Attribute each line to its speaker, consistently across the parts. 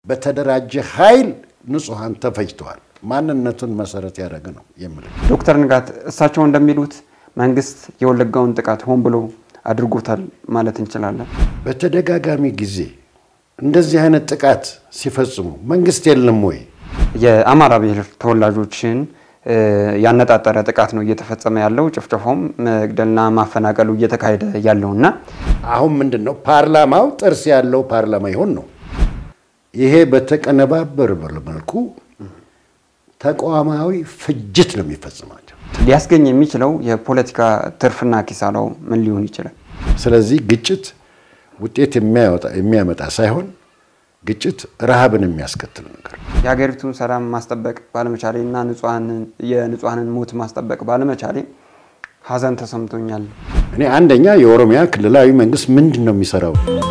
Speaker 1: በተደራጀ ኃይል ንጹሐን ተፈጅተዋል። ማንነቱን መሰረት ያደረገ ነው የምልህ።
Speaker 2: ዶክተር ንጋት እሳቸው እንደሚሉት መንግስት የወለጋውን ጥቃት ሆን ብሎ አድርጎታል ማለት እንችላለን።
Speaker 1: በተደጋጋሚ ጊዜ እንደዚህ አይነት ጥቃት ሲፈጽሙ መንግስት የለም ወይ?
Speaker 2: የአማራ ብሔር ተወላጆችን ያነጣጠረ ጥቃት ነው እየተፈጸመ ያለው። ጭፍጨፋውም መግደልና ማፈናቀሉ እየተካሄደ ያለውና
Speaker 1: አሁን ምንድን ነው ፓርላማው ጥርስ ያለው ፓርላማ ይሆን ነው። ይሄ በተቀነባበር መልኩ ተቋማዊ ፍጅት ነው የሚፈጽማቸው።
Speaker 2: ሊያስገኝ የሚችለው የፖለቲካ ትርፍና ኪሳራው ምን ሊሆን ይችላል? ስለዚህ
Speaker 1: ግጭት ውጤት የሚያመጣ ሳይሆን ግጭት ረሃብን የሚያስከትል ነገር ነው።
Speaker 2: የሀገሪቱን ሰላም ማስጠበቅ ባለመቻሌ እና የንጹሐንን ሞት ማስጠበቅ ባለመቻሌ ሀዘን ተሰምቶኛል።
Speaker 1: እኔ አንደኛ የኦሮሚያ ክልላዊ መንግስት ምንድን ነው የሚሰራው?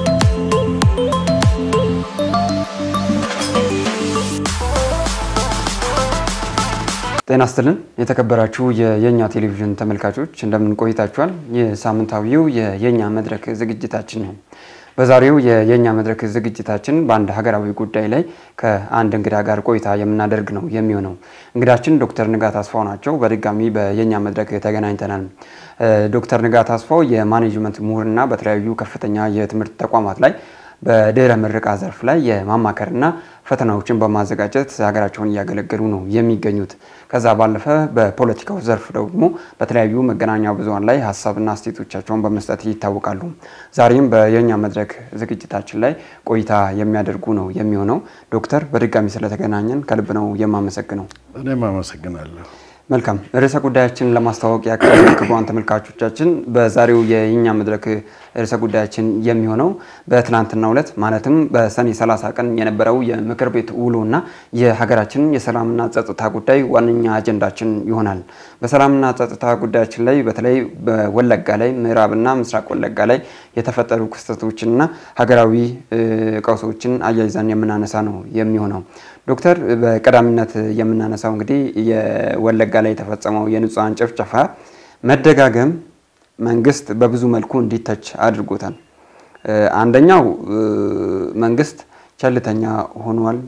Speaker 2: ጤና ይስጥልን የተከበራችሁ የየኛ ቴሌቪዥን ተመልካቾች እንደምን ቆይታችኋል? የሳምንታዊው የየኛ መድረክ ዝግጅታችን ነው። በዛሬው የየኛ መድረክ ዝግጅታችን በአንድ ሀገራዊ ጉዳይ ላይ ከአንድ እንግዳ ጋር ቆይታ የምናደርግ ነው የሚሆነው። እንግዳችን ዶክተር ንጋት አስፋው ናቸው። በድጋሚ በየኛ መድረክ ተገናኝተናል። ዶክተር ንጋት አስፋው የማኔጅመንት ምሁርና በተለያዩ ከፍተኛ የትምህርት ተቋማት ላይ በድህረ ምረቃ ዘርፍ ላይ የማማከርና ፈተናዎችን በማዘጋጀት ሀገራቸውን እያገለገሉ ነው የሚገኙት። ከዛ ባለፈ በፖለቲካው ዘርፍ ደግሞ በተለያዩ መገናኛ ብዙኃን ላይ ሀሳብና አስተያየቶቻቸውን በመስጠት ይታወቃሉ። ዛሬም በየኛ መድረክ ዝግጅታችን ላይ ቆይታ የሚያደርጉ ነው የሚሆነው። ዶክተር በድጋሚ ስለተገናኘን ከልብ ነው የማመሰግነው።
Speaker 1: እኔም አመሰግናለሁ።
Speaker 2: መልካም ርዕሰ ጉዳያችን ለማስተዋወቅ ያክል ክቡራን ተመልካቾቻችን በዛሬው የእኛ መድረክ ርዕሰ ጉዳያችን የሚሆነው በትናንትናው ዕለት ማለትም በሰኔ 30 ቀን የነበረው የምክር ቤት ውሎና የሀገራችንን የሰላምና ጸጥታ ጉዳይ ዋነኛ አጀንዳችን ይሆናል። በሰላምና ጸጥታ ጉዳያችን ላይ በተለይ በወለጋ ላይ ምዕራብና ምስራቅ ወለጋ ላይ የተፈጠሩ ክስተቶችንና ሀገራዊ ቀውሶችን አያይዘን የምናነሳ ነው የሚሆነው። ዶክተር በቀዳሚነት የምናነሳው እንግዲህ የወለጋ ላይ የተፈጸመው የንጹሐን ጭፍጨፋ መደጋገም መንግስት በብዙ መልኩ እንዲተች አድርጎታል። አንደኛው መንግስት ቸልተኛ ሆኗል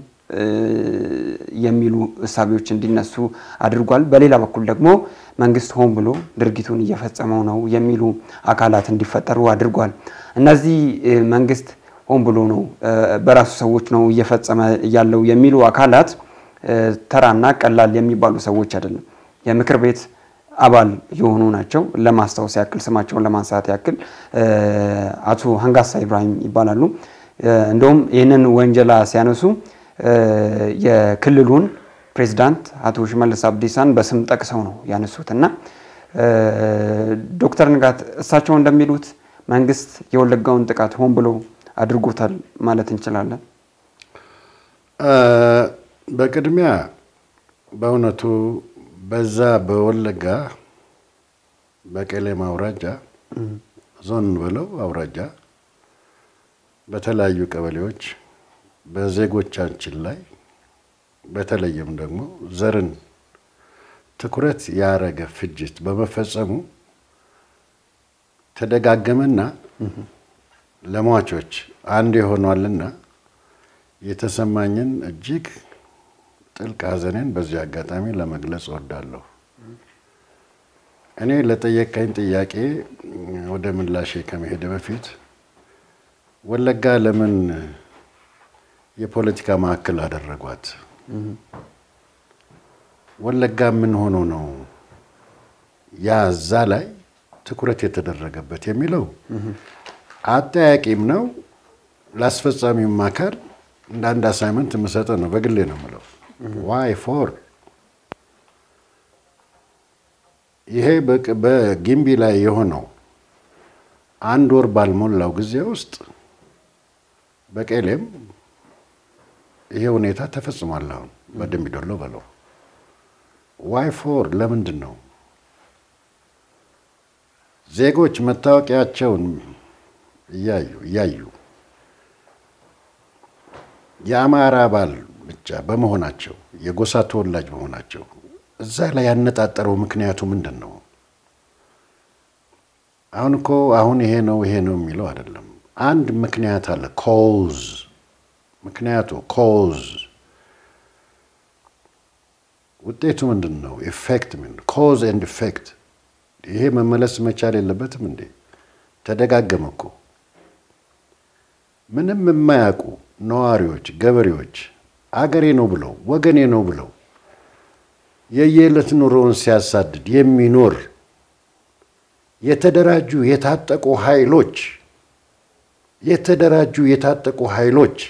Speaker 2: የሚሉ እሳቤዎች እንዲነሱ አድርጓል። በሌላ በኩል ደግሞ መንግስት ሆን ብሎ ድርጊቱን እየፈጸመው ነው የሚሉ አካላት እንዲፈጠሩ አድርጓል። እነዚህ መንግስት ሆን ብሎ ነው በራሱ ሰዎች ነው እየፈጸመ ያለው የሚሉ አካላት ተራና ቀላል የሚባሉ ሰዎች አይደለም። የምክር ቤት አባል የሆኑ ናቸው። ለማስታወስ ያክል ስማቸውን ለማንሳት ያክል አቶ ሀንጋሳ ኢብራሂም ይባላሉ። እንደውም ይህንን ወንጀላ ሲያነሱ የክልሉን ፕሬዚዳንት አቶ ሽመልስ አብዲሳን በስም ጠቅሰው ነው ያነሱት እና ዶክተር ንጋት እሳቸው እንደሚሉት መንግስት የወለጋውን ጥቃት ሆን ብሎ አድርጎታል ማለት እንችላለን።
Speaker 1: በቅድሚያ በእውነቱ በዛ በወለጋ በቄሌም አውራጃ ዞን ብለው አውራጃ በተለያዩ ቀበሌዎች በዜጎቻችን ላይ በተለይም ደግሞ ዘርን ትኩረት ያረገ ፍጅት በመፈጸሙ ተደጋገመና ለሟቾች አንድ የሆኗልና የተሰማኝን እጅግ ጥልቅ ሐዘኔን በዚህ አጋጣሚ ለመግለጽ እወዳለሁ። እኔ ለጠየቀኝ ጥያቄ ወደ ምላሼ ከመሄድ በፊት ወለጋ ለምን የፖለቲካ ማዕከል አደረጓት? ወለጋ ምን ሆኖ ነው ያ እዛ ላይ ትኩረት የተደረገበት የሚለው አጠያቂም ነው። ለአስፈጻሚውም አካል እንደ አንድ አሳይመንት የምሰጠው ነው። በግሌ ነው የምለው። ዋይ ፎር ይሄ በጊምቢ ላይ የሆነው አንድ ወር ባልሞላው ጊዜ ውስጥ በቄሌም ይሄ ሁኔታ ተፈጽሟል። አሁን በደምቢ ዶሎ በለው ዋይ ፎር ለምንድን ነው ዜጎች መታወቂያቸውን እያዩ እያዩ የአማራ አባል ብቻ በመሆናቸው የጎሳ ተወላጅ በመሆናቸው እዛ ላይ ያነጣጠረው ምክንያቱ ምንድን ነው? አሁን እኮ አሁን ይሄ ነው ይሄ ነው የሚለው አይደለም። አንድ ምክንያት አለ። ኮዝ ምክንያቱ ኮዝ ውጤቱ ምንድን ነው? ኢፌክት ምን ኮዝ ኤንድ ኢፌክት። ይሄ መመለስ መቻል የለበትም እንዴ? ተደጋገመ እኮ። ምንም የማያውቁ ነዋሪዎች፣ ገበሬዎች አገሬ ነው ብለው ወገኔ ነው ብለው የየዕለት ኑሮውን ሲያሳድድ የሚኖር የተደራጁ የታጠቁ ኃይሎች የተደራጁ የታጠቁ ኃይሎች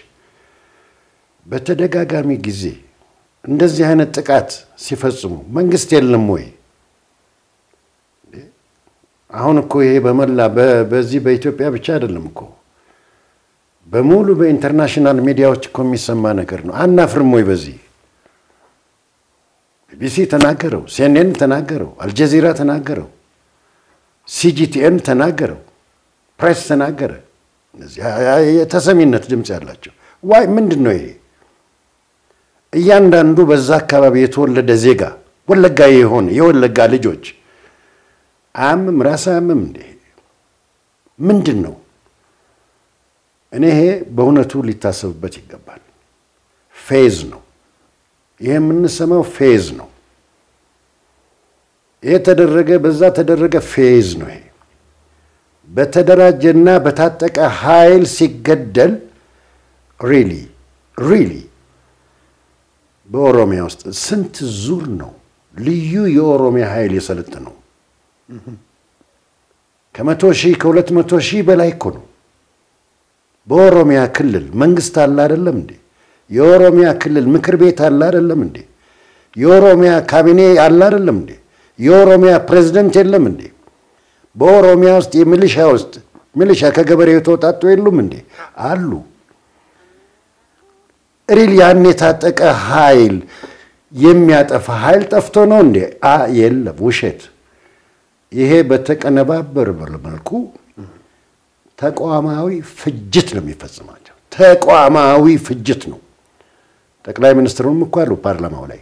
Speaker 1: በተደጋጋሚ ጊዜ እንደዚህ አይነት ጥቃት ሲፈጽሙ መንግስት የለም ወይ? አሁን እኮ ይሄ በመላ በዚህ በኢትዮጵያ ብቻ አይደለም እኮ በሙሉ በኢንተርናሽናል ሚዲያዎች እኮ የሚሰማ ነገር ነው። አናፍርም ወይ? በዚህ ቢቢሲ ተናገረው፣ ሲኤንኤን ተናገረው፣ አልጀዚራ ተናገረው፣ ሲጂቲኤን ተናገረው፣ ፕሬስ ተናገረ። የተሰሚነት ድምፅ ያላቸው ዋይ ምንድን ነው ይሄ? እያንዳንዱ በዛ አካባቢ የተወለደ ዜጋ ወለጋ የሆነ የወለጋ ልጆች አያምም? ራስ አያምም እንዴ? ምንድን ነው? እኔ ይሄ በእውነቱ ሊታሰብበት ይገባል። ፌዝ ነው ይሄ የምንሰማው ፌዝ ነው። ይሄ ተደረገ፣ በዛ ተደረገ፣ ፌዝ ነው ይሄ በተደራጀና በታጠቀ ኃይል ሲገደል ሪሊ ሪሊ በኦሮሚያ ውስጥ ስንት ዙር ነው ልዩ የኦሮሚያ ኃይል የሰለጠነው? ከመቶ ሺህ ከሁለት መቶ ሺህ በላይ እኮ ነው። በኦሮሚያ ክልል መንግስት አለ አይደለም እንዴ? የኦሮሚያ ክልል ምክር ቤት አለ አይደለም እንዴ? የኦሮሚያ ካቢኔ አለ አይደለም እንዴ? የኦሮሚያ ፕሬዝደንት የለም እንዴ? በኦሮሚያ ውስጥ የሚሊሻ ውስጥ ሚሊሻ ከገበሬው የተወጣጡ የሉም እንዴ? አሉ። ሪል ያን የታጠቀ ኃይል የሚያጠፋ ኃይል ጠፍቶ ነው እንዴ? አ የለም፣ ውሸት። ይሄ በተቀነባበር መልኩ ተቋማዊ ፍጅት ነው የሚፈጽማቸው። ተቋማዊ ፍጅት ነው። ጠቅላይ ሚኒስትሩም እኮ አሉ ፓርላማው ላይ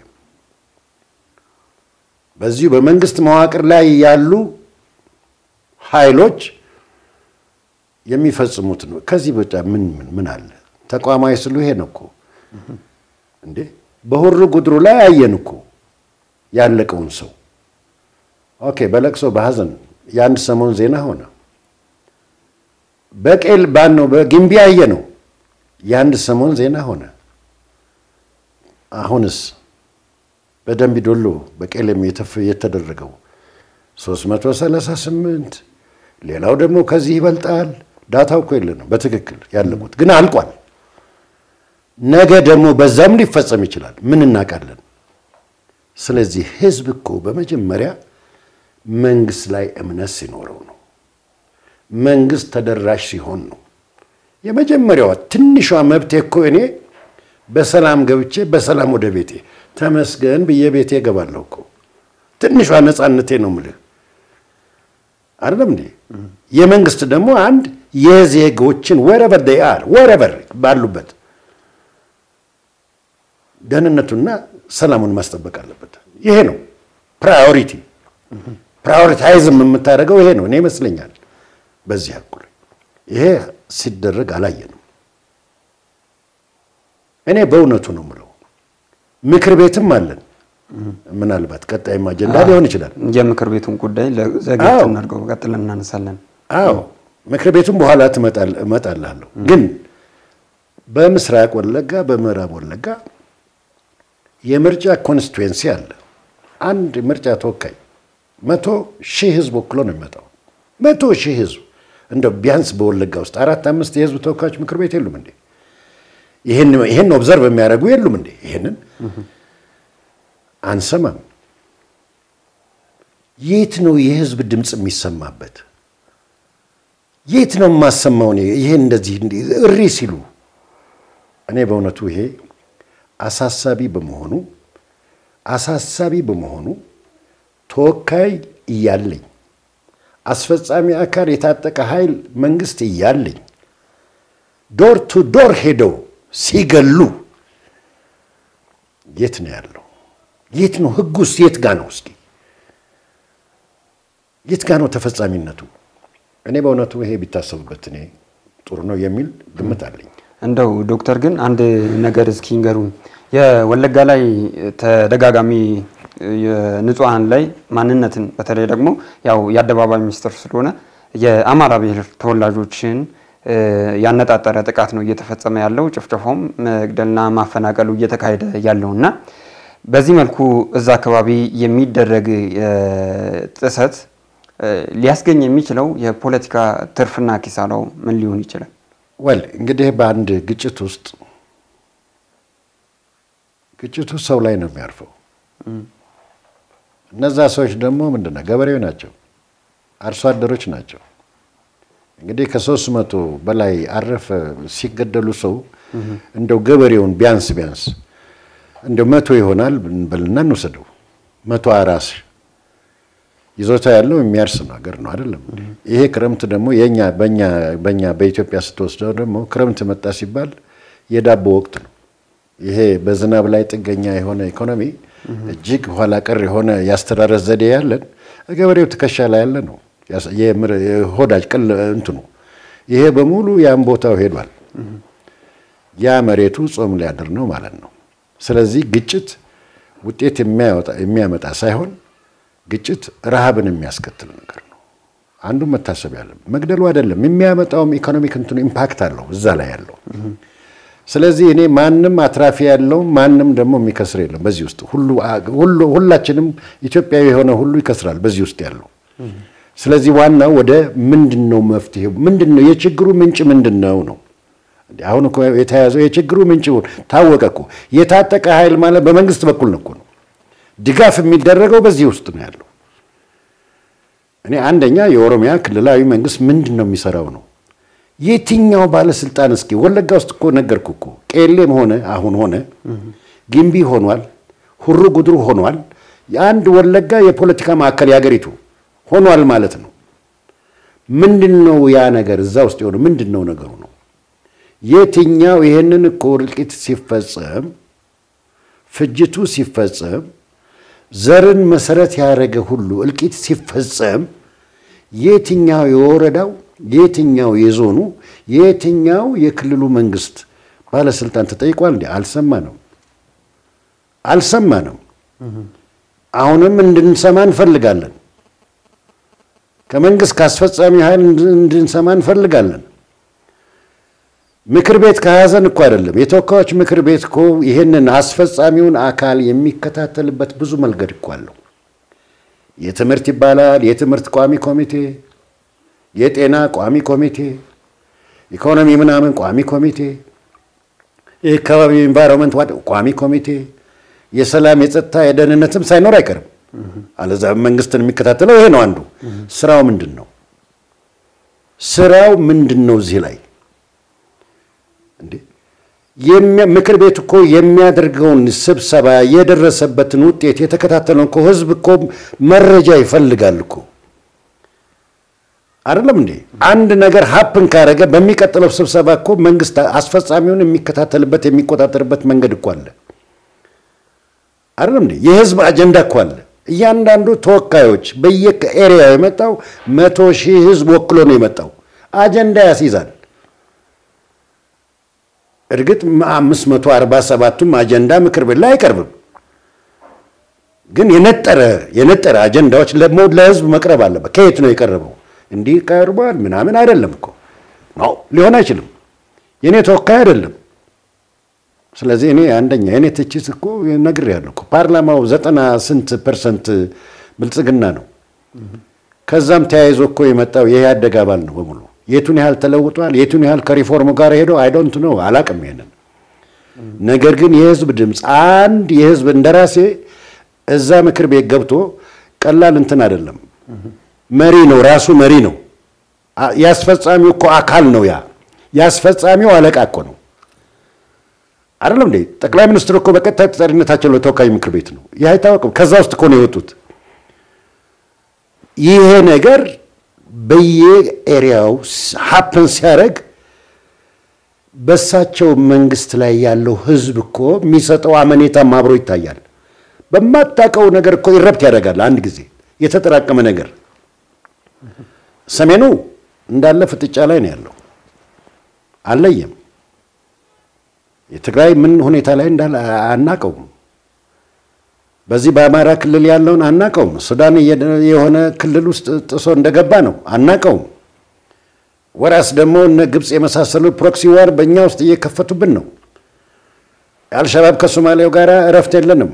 Speaker 1: በዚሁ በመንግስት መዋቅር ላይ ያሉ ኃይሎች የሚፈጽሙት ነው። ከዚህ በጫ ምን ምን ምን አለ? ተቋማዊ ስሉ ይሄ ነው እኮ እንዴ። በሁሩ ጉድሩ ላይ አየን እኮ ያለቀውን ሰው። ኦኬ፣ በለቅሶ በሐዘን የአንድ ሰሞን ዜና ሆነ። በቄል ባን ነው በጊምቢ አየ ነው የአንድ ሰሞን ዜና ሆነ። አሁንስ በደንቢ ዶሎ በቄለም የተደረገው 338 ሌላው ደግሞ ከዚህ ይበልጣል። ዳታው እኮ የለንም በትክክል ያለቁት ግን አልቋል። ነገ ደግሞ በዛም ሊፈጸም ይችላል። ምን እናውቃለን? ስለዚህ ህዝብ እኮ በመጀመሪያ መንግስት ላይ እምነት ሲኖረው ነው። መንግስት ተደራሽ ሲሆን ነው። የመጀመሪያዋ ትንሿ መብቴ እኮ እኔ በሰላም ገብቼ በሰላም ወደ ቤቴ ተመስገን ብዬ ቤቴ እገባለሁ እኮ ትንሿ ነፃነቴ ነው ምልህ አይደለም እንዴ? የመንግስት ደግሞ አንድ የዜጎችን ወረበር ዴይ አር ወረበር ባሉበት ደህንነቱና ሰላሙን ማስጠበቅ አለበት። ይሄ ነው ፕራዮሪቲ። ፕራዮሪታይዝም የምታደርገው ይሄ ነው እኔ ይመስለኛል። በዚህ አኩል ይሄ ሲደረግ አላየንም። እኔ በእውነቱ ነው የምለው። ምክር ቤትም አለን። ምናልባት ቀጣይም አጀንዳ ሊሆን ይችላል።
Speaker 2: የምክር ቤቱን ጉዳይ ዘግየት እናድርገው፣ ቀጥለን እናነሳለን።
Speaker 1: አዎ ምክር ቤቱም በኋላ እመጣልሃለሁ። ግን በምስራቅ ወለጋ፣ በምዕራብ ወለጋ የምርጫ ኮንስቲትዌንሲ አለ። አንድ ምርጫ ተወካይ መቶ ሺህ ህዝብ ወክሎ ነው የሚመጣው። መቶ ሺህ ህዝብ እንደው ቢያንስ በወለጋ ውስጥ አራት አምስት የህዝብ ተወካዮች ምክር ቤት የሉም እንዴ? ይህን ኦብዘርቭ የሚያደርጉ የሉም እንዴ? ይህንን አንሰማም። የት ነው የህዝብ ድምፅ የሚሰማበት? የት ነው የማሰማው? ይሄ እንደዚህ እሪ ሲሉ እኔ በእውነቱ ይሄ አሳሳቢ በመሆኑ አሳሳቢ በመሆኑ ተወካይ እያለኝ አስፈጻሚ አካል የታጠቀ ኃይል መንግስት እያለኝ ዶር ቱ ዶር ሄደው ሲገሉ የት ነው ያለው? የት ነው ህጉስ? የት ጋ ነው? እስኪ የት ጋ ነው ተፈጻሚነቱ? እኔ በእውነቱ ይሄ ቢታሰቡበት እኔ ጥሩ ነው የሚል ግምት አለኝ።
Speaker 2: እንደው ዶክተር ግን አንድ ነገር እስኪ ንገሩኝ። የወለጋ ላይ ተደጋጋሚ የንጹሐን ላይ ማንነትን በተለይ ደግሞ ያው የአደባባይ ሚኒስትር ስለሆነ የአማራ ብሔር ተወላጆችን ያነጣጠረ ጥቃት ነው እየተፈጸመ ያለው። ጭፍጨፋውም መግደልና ማፈናቀሉ እየተካሄደ ያለው እና በዚህ መልኩ እዛ አካባቢ የሚደረግ ጥሰት ሊያስገኝ የሚችለው የፖለቲካ ትርፍና ኪሳራው ምን ሊሆን ይችላል?
Speaker 1: ወል እንግዲህ በአንድ ግጭት ውስጥ ግጭቱ ሰው ላይ ነው የሚያርፈው። እነዛ ሰዎች ደግሞ ምንድነው ገበሬው ናቸው፣ አርሶ አደሮች ናቸው። እንግዲህ ከሶስት መቶ በላይ አረፈ ሲገደሉ ሰው እንደው ገበሬውን ቢያንስ ቢያንስ እንደው መቶ ይሆናል ብልና እንውሰደው። መቶ አራስ ይዞታ ያለው የሚያርስ ነው ሀገር ነው አይደለም። ይሄ ክረምት ደግሞ የኛ በኛ በኛ በኢትዮጵያ ስትወስደው ደግሞ ክረምት መጣ ሲባል የዳቦ ወቅት ነው። ይሄ በዝናብ ላይ ጥገኛ የሆነ ኢኮኖሚ እጅግ ኋላ ቀር የሆነ የአስተራረስ ዘዴ ያለን ገበሬው ትከሻ ላይ ያለ ነው። ሆዳጅ ቅል እንትኑ ይሄ በሙሉ ያን ቦታው ሄዷል። ያ መሬቱ ጾም ሊያድር ነው ማለት ነው። ስለዚህ ግጭት ውጤት የሚያመጣ ሳይሆን ግጭት ረሃብን የሚያስከትል ነገር ነው። አንዱ መታሰብ ያለ መግደሉ አይደለም የሚያመጣውም ኢኮኖሚክ እንትኑ ኢምፓክት አለው እዛ ላይ ያለው። ስለዚህ እኔ ማንም አትራፊ ያለው ማንም ደግሞ የሚከስር የለም በዚህ ውስጥ ሁላችንም ኢትዮጵያዊ የሆነ ሁሉ ይከስራል በዚህ ውስጥ ያለው። ስለዚህ ዋናው ወደ ምንድን ነው መፍትሄው ምንድን ነው የችግሩ ምንጭ ምንድን ነው ነው አሁን እኮ የተያዘው የችግሩ ምንጭ ታወቀ እኮ የታጠቀ ኃይል ማለት በመንግስት በኩል ነው እኮ ነው ድጋፍ የሚደረገው በዚህ ውስጥ ነው ያለው። እኔ አንደኛ የኦሮሚያ ክልላዊ መንግስት ምንድን ነው የሚሰራው ነው የትኛው ባለስልጣን እስኪ ወለጋ ውስጥ እኮ ነገርኩ እኮ ቄሌም ሆነ አሁን ሆነ ግንቢ ሆኗል፣ ሁሩ ጉድሩ ሆኗል። የአንድ ወለጋ የፖለቲካ ማዕከል የሀገሪቱ ሆኗል ማለት ነው። ምንድን ነው ያ ነገር እዛ ውስጥ የሆነ ምንድን ነው ነገሩ ነው? የትኛው ይሄንን እኮ እልቂት ሲፈጸም ፍጅቱ ሲፈጸም ዘርን መሰረት ያደረገ ሁሉ እልቂት ሲፈጸም የትኛው የወረዳው የትኛው የዞኑ የትኛው የክልሉ መንግስት ባለስልጣን ተጠይቋል? እንዲ አልሰማንም፣ አልሰማንም። አሁንም እንድንሰማ እንፈልጋለን። ከመንግስት ከአስፈጻሚ ኃይል እንድንሰማ እንፈልጋለን። ምክር ቤት ከያዘን እኮ አይደለም የተወካዮች ምክር ቤት እኮ ይህንን አስፈጻሚውን አካል የሚከታተልበት ብዙ መንገድ እኮ አለው። የትምህርት ይባላል፣ የትምህርት ቋሚ ኮሚቴ፣ የጤና ቋሚ ኮሚቴ፣ ኢኮኖሚ ምናምን ቋሚ ኮሚቴ፣ የአካባቢ ኢንቫይሮንመንት ቋሚ ኮሚቴ፣ የሰላም የጸጥታ የደህንነትም ሳይኖር አይቀርም። አለዛ መንግስትን የሚከታተለው ይሄ ነው አንዱ። ስራው ምንድን ነው? ስራው ምንድን ነው? እዚህ ላይ እንዴ ምክር ቤት እኮ የሚያደርገውን ስብሰባ የደረሰበትን ውጤት የተከታተለውን እኮ ህዝብ እኮ መረጃ ይፈልጋል እኮ አይደለም እንዴ? አንድ ነገር ሀፕን ካረገ በሚቀጥለው ስብሰባ እኮ መንግስት አስፈጻሚውን የሚከታተልበት የሚቆጣጠርበት መንገድ እኮ አለ። አይደለም እንዴ? የህዝብ አጀንዳ እኮ አለ። እያንዳንዱ ተወካዮች በየኤሪያው የመጣው መቶ ሺህ ህዝብ ወክሎ ነው የመጣው። አጀንዳ ያስይዛል። እርግጥ አምስት መቶ አርባ ሰባቱም አጀንዳ ምክር ቤት ላይ አይቀርብም። ግን የነጠረ የነጠረ አጀንዳዎች ለህዝብ መቅረብ አለበት። ከየት ነው የቀረበው? እንዲህ ቀርቧል ምናምን አይደለም እኮ ነው፣ ሊሆን አይችልም። የእኔ ተወካይ አይደለም። ስለዚህ እኔ አንደኛ የእኔ ትችት እኮ ነግሬያለሁ እኮ ፓርላማው ዘጠና ስንት ፐርሰንት ብልጽግና ነው። ከዛም ተያይዞ እኮ የመጣው የኢህአዴግ አባል ነው በሙሉ የቱን ያህል ተለውጧል፣ የቱን ያህል ከሪፎርሙ ጋር ሄዶ አይዶንት ነው አላቅም ይሄንን። ነገር ግን የህዝብ ድምፅ አንድ የህዝብ እንደራሴ እዛ ምክር ቤት ገብቶ ቀላል እንትን አይደለም። መሪ ነው፣ ራሱ መሪ ነው። የአስፈጻሚው እኮ አካል ነው። ያ የአስፈጻሚው አለቃ እኮ ነው አይደለም እንዴ? ጠቅላይ ሚኒስትሩ እኮ በቀጥታ ተጠሪነታቸው ለተወካይ ምክር ቤት ነው። ይህ አይታወቅም። ከዛ ውስጥ እኮ ነው የወጡት። ይሄ ነገር በየኤሪያው ሀፕን ሲያደርግ በሳቸው መንግስት ላይ ያለው ህዝብ እኮ የሚሰጠው አመኔታም አብሮ ይታያል። በማታውቀው ነገር እኮ ይረብት ያደርጋል። አንድ ጊዜ የተጠራቀመ ነገር ሰሜኑ እንዳለ ፍጥጫ ላይ ነው ያለው፣ አልለየም። የትግራይ ምን ሁኔታ ላይ እንዳለ አናቀውም። በዚህ በአማራ ክልል ያለውን አናቀውም። ሱዳን የሆነ ክልል ውስጥ ጥሶ እንደገባ ነው አናቀውም። ወራስ ደግሞ እነ ግብፅ የመሳሰሉ ፕሮክሲ ዋር በእኛ ውስጥ እየከፈቱብን ነው። አልሸባብ ከሶማሌው ጋር እረፍት የለንም።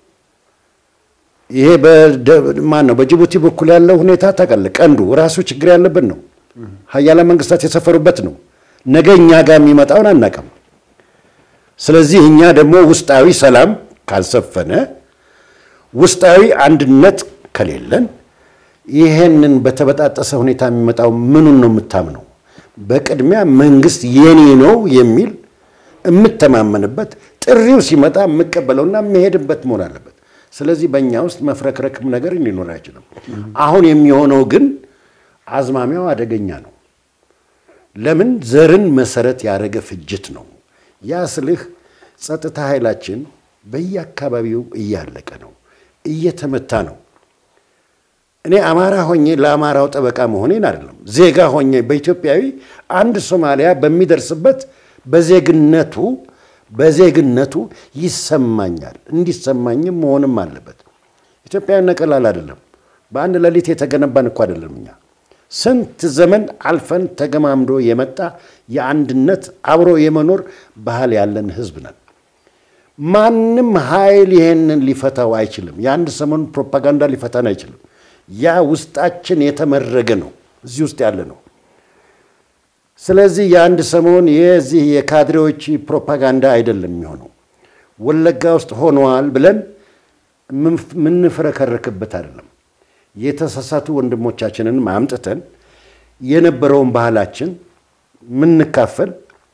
Speaker 1: ይሄ ማን ነው? በጅቡቲ በኩል ያለው ሁኔታ ታውቃለህ። ቀንዱ ራሱ ችግር ያለብን ነው። ሀያላን መንግስታት የሰፈሩበት ነው። ነገ እኛ ጋር የሚመጣውን አናውቅም። ስለዚህ እኛ ደግሞ ውስጣዊ ሰላም ካልሰፈነ፣ ውስጣዊ አንድነት ከሌለን ይሄንን በተበጣጠሰ ሁኔታ የሚመጣው ምኑን ነው የምታምነው? በቅድሚያ መንግስት የኔ ነው የሚል የምተማመንበት ጥሪው ሲመጣ የምቀበለውና የምሄድበት መሆን አለበት። ስለዚህ በእኛ ውስጥ መፍረክረክም ነገር ሊኖር አይችልም። አሁን የሚሆነው ግን አዝማሚያው አደገኛ ነው። ለምን ዘርን መሰረት ያደረገ ፍጅት ነው። ያ ስልህ ጸጥታ ኃይላችን በየአካባቢው እያለቀ ነው፣ እየተመታ ነው። እኔ አማራ ሆኜ ለአማራው ጠበቃ መሆኔን አይደለም፣ ዜጋ ሆኜ በኢትዮጵያዊ አንድ ሶማሊያ በሚደርስበት በዜግነቱ በዜግነቱ ይሰማኛል። እንዲሰማኝም መሆንም አለበት። ኢትዮጵያዊነት ቀላል አይደለም። በአንድ ሌሊት የተገነባን እኮ አይደለም። እኛ ስንት ዘመን አልፈን ተገማምዶ የመጣ የአንድነት አብሮ የመኖር ባህል ያለን ህዝብ ነን። ማንም ኃይል ይሄንን ሊፈታው አይችልም። የአንድ ሰሞን ፕሮፓጋንዳ ሊፈታን አይችልም። ያ ውስጣችን የተመረገ ነው፣ እዚህ ውስጥ ያለ ነው። ስለዚህ የአንድ ሰሞን የዚህ የካድሬዎች ፕሮፓጋንዳ አይደለም የሚሆነው። ወለጋ ውስጥ ሆነዋል ብለን የምንፍረከርክበት አይደለም። የተሳሳቱ ወንድሞቻችንን አምጥተን የነበረውን ባህላችን የምንካፈል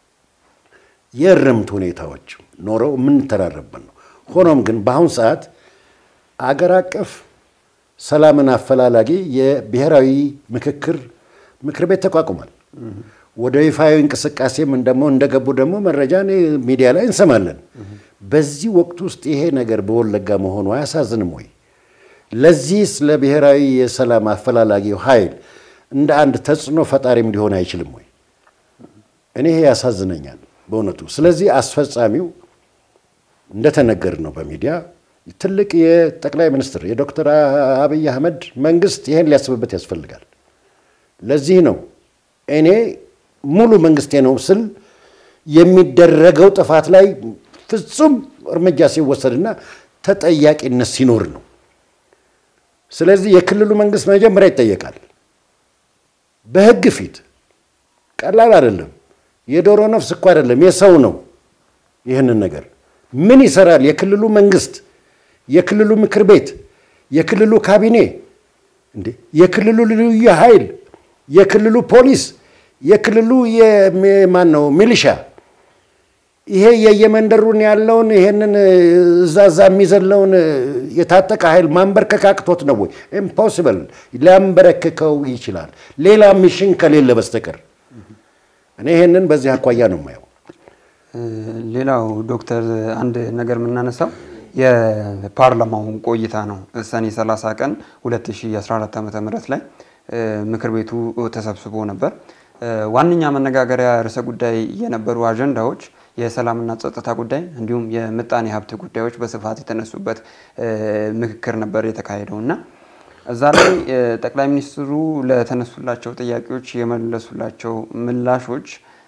Speaker 1: የእርምት ሁኔታዎች ኖረው የምንተራረብን ነው። ሆኖም ግን በአሁን ሰዓት አገር አቀፍ ሰላምን አፈላላጊ የብሔራዊ ምክክር ምክር ቤት ተቋቁሟል። ወደ ይፋዊ እንቅስቃሴም ደግሞ እንደገቡ ደግሞ መረጃ ሚዲያ ላይ እንሰማለን። በዚህ ወቅት ውስጥ ይሄ ነገር በወለጋ መሆኑ አያሳዝንም ወይ? ለዚህስ ለብሔራዊ የሰላም አፈላላጊው ኃይል እንደ አንድ ተጽዕኖ ፈጣሪም ሊሆን አይችልም ወይ? እኔ ይሄ ያሳዝነኛል በእውነቱ። ስለዚህ አስፈጻሚው እንደተነገር ነው በሚዲያ ትልቅ የጠቅላይ ሚኒስትር የዶክተር አብይ አህመድ መንግስት ይሄን ሊያስብበት ያስፈልጋል። ለዚህ ነው እኔ ሙሉ መንግስቴ ነው ስል የሚደረገው ጥፋት ላይ ፍጹም እርምጃ ሲወሰድና ተጠያቂነት ሲኖር ነው። ስለዚህ የክልሉ መንግስት መጀመሪያ ይጠየቃል በህግ ፊት። ቀላል አይደለም። የዶሮ ነፍስ እኮ አይደለም፣ የሰው ነው። ይህንን ነገር ምን ይሰራል? የክልሉ መንግስት፣ የክልሉ ምክር ቤት፣ የክልሉ ካቢኔ እንዴ፣ የክልሉ ልዩ ኃይል፣ የክልሉ ፖሊስ፣ የክልሉ ማን ነው ሚሊሻ ይሄ የየመንደሩን ያለውን ይሄንን እዛ እዛ የሚዘለውን የታጠቀ ኃይል ማንበርከክ አቅቶት ነው ወይ? ኢምፖሲብል። ሊያንበረክከው ይችላል ሌላ ሚሽን ከሌለ በስተቀር። እኔ ይሄንን በዚህ አኳያ ነው የማየው።
Speaker 2: ሌላው ዶክተር አንድ ነገር የምናነሳው የፓርላማው ቆይታ ነው። ሰኔ 30 ቀን 2014 ዓ ም ላይ ምክር ቤቱ ተሰብስቦ ነበር። ዋነኛ መነጋገሪያ ርዕሰ ጉዳይ የነበሩ አጀንዳዎች የሰላምና ጸጥታ ጉዳይ እንዲሁም የምጣኔ ሀብት ጉዳዮች በስፋት የተነሱበት ምክክር ነበር የተካሄደው እና እዛ ላይ ጠቅላይ ሚኒስትሩ ለተነሱላቸው ጥያቄዎች የመለሱላቸው ምላሾች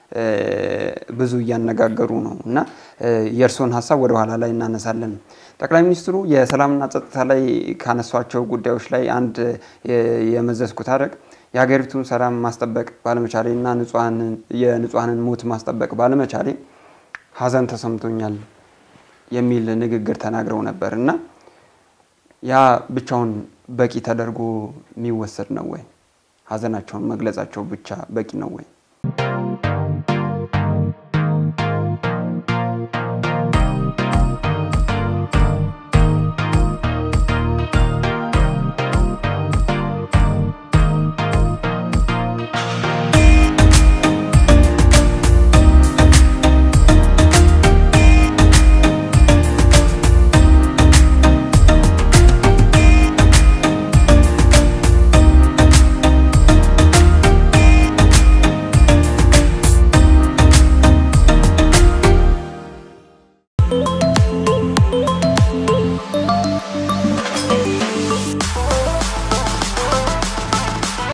Speaker 2: ብዙ እያነጋገሩ ነው እና የእርስዎን ሀሳብ ወደ ኋላ ላይ እናነሳለን። ጠቅላይ ሚኒስትሩ የሰላምና ጸጥታ ላይ ካነሷቸው ጉዳዮች ላይ አንድ የመዘዝኩት አደረግ የሀገሪቱን ሰላም ማስጠበቅ ባለመቻሌ እና የንጹሐንን ሞት ማስጠበቅ ባለመቻሌ ሀዘን ተሰምቶኛል የሚል ንግግር ተናግረው ነበር እና ያ ብቻውን በቂ ተደርጎ የሚወሰድ ነው ወይ? ሀዘናቸውን መግለጻቸው ብቻ በቂ ነው ወይ?